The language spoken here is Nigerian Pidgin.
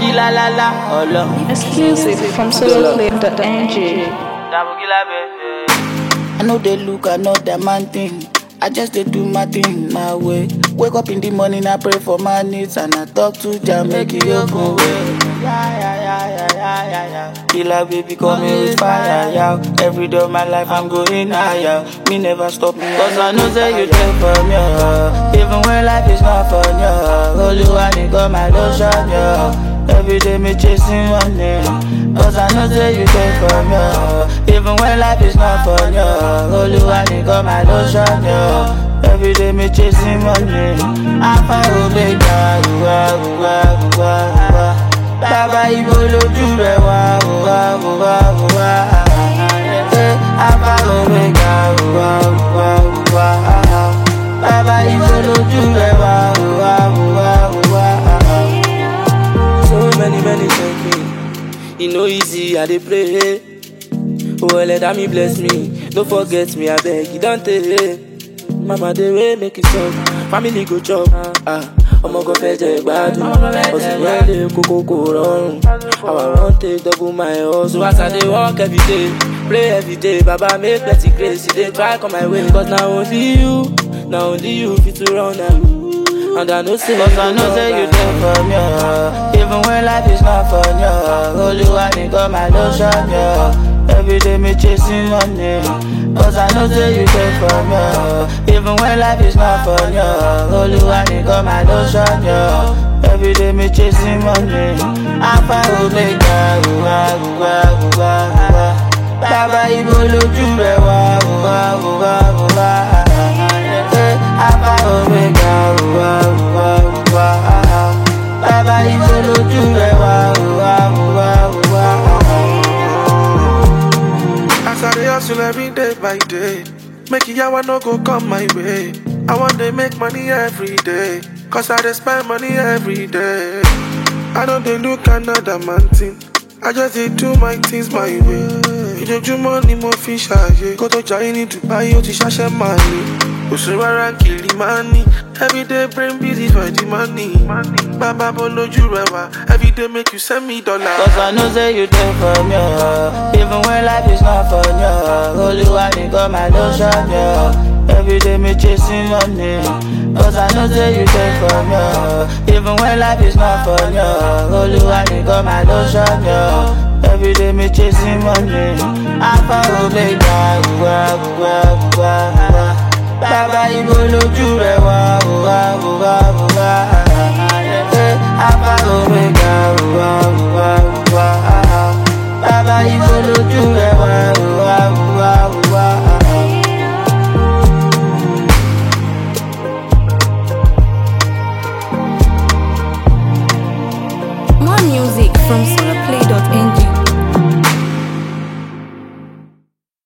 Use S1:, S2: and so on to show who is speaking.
S1: la la la, ọlọ.
S2: Exclusive from soloclip.ng.
S1: I know they look another man thing. I just dey do my thing my way. Wake up in the morning, I pray for my needs and I talk to Jah make He open way. Yeah, yeah, yeah, yeah, yeah, yeah, yeah. Killer baby coming with fire, yeah. Every day of my life I'm going higher. Me never stop me, cause I know say you there for me. oh. Even when life is not fun, yeah. Holy one, you got my lotion, yeah. Every day me chasing money Cause I know say you there for me oh. Even when life is not fun, yo Holy one, you got my lotion, yo Every day me chasing money Alpha Omega, uwa, uwa, uwa, uwa Bàbá ibo lójú rẹ̀ wá, uwa, uwa, uwa Eh, Alpha Omega, uwa, uwa, uwa Bàbá ibo lójú rẹ̀ wá, uwa, uwa, uwa
S3: So many, many thank me. E no easy, I dey pray. Oh, let me bless me. Don't forget me, I beg you, don't take. Mama, dey way make it stop. Family go chop. Ah, ọmọ kan fẹ́ jẹ gbádùn. Ọ̀sìn yẹn lè kókó kò rọrùn. Our run take double my hustle. As I dey work every day, pray every day. Baba make plenty grace. E dey try come my way. Cause na only you, na only you fit to run am. And I know say
S1: Cause I know say you there for me, oh. Even when life is not fun, yo. Holy one, you got my lotion, yo. Every day me chasing money. Cause I know say you there for me, oh. Even when life is not fun, yo. Holy one, you got my lotion, yo. Every day me chasing money. Alpha Omega, uwa, uwa, uwa, uwa. Bàbá ibo lójú rẹ̀ wá, uwa, uwa, uwa. Eh, Alpha Omega, uwa, uwa, uwa. Bàbá ibo lójú rẹ̀ wá, uwa, uwa, uwa.
S4: As I dey hustle every day by day, make yawa no go come my way. I want to make money every day, cause I dey spend money every day. I don't dey look another man thing, I just dey do my things my way. Ìjọjúmọ́ ni mo fi ṣàyè, kó tó jayé ní Dubai ó ti ṣàṣẹ máa ní. Òṣù rárá kìlì máa ní, everyday brain busy for the money. Bàbá bọ́ lójú rẹ̀ wá, everyday make you send me dollar.
S1: Cause I know say you there for me, oh. Even when life is not fun, yo. Holy one, you got my lotion, yo. Every day me chasing money. Cause I know say you there for me, oh. Even when life is not fun, yo. Holy one, you got my lotion, yo. Every day me chasing money. Alpha Omega, uwa, uwa, uwa, uwa. Bàbá ibo lójú rẹ̀ wá, uwa, uwa, uwa. Eh, Alpha Omega, uwa, uwa, uwa. Bàbá ibo lójú rẹ̀ wá, uwa, uwa, uwa.
S2: More music from soloclip.ng.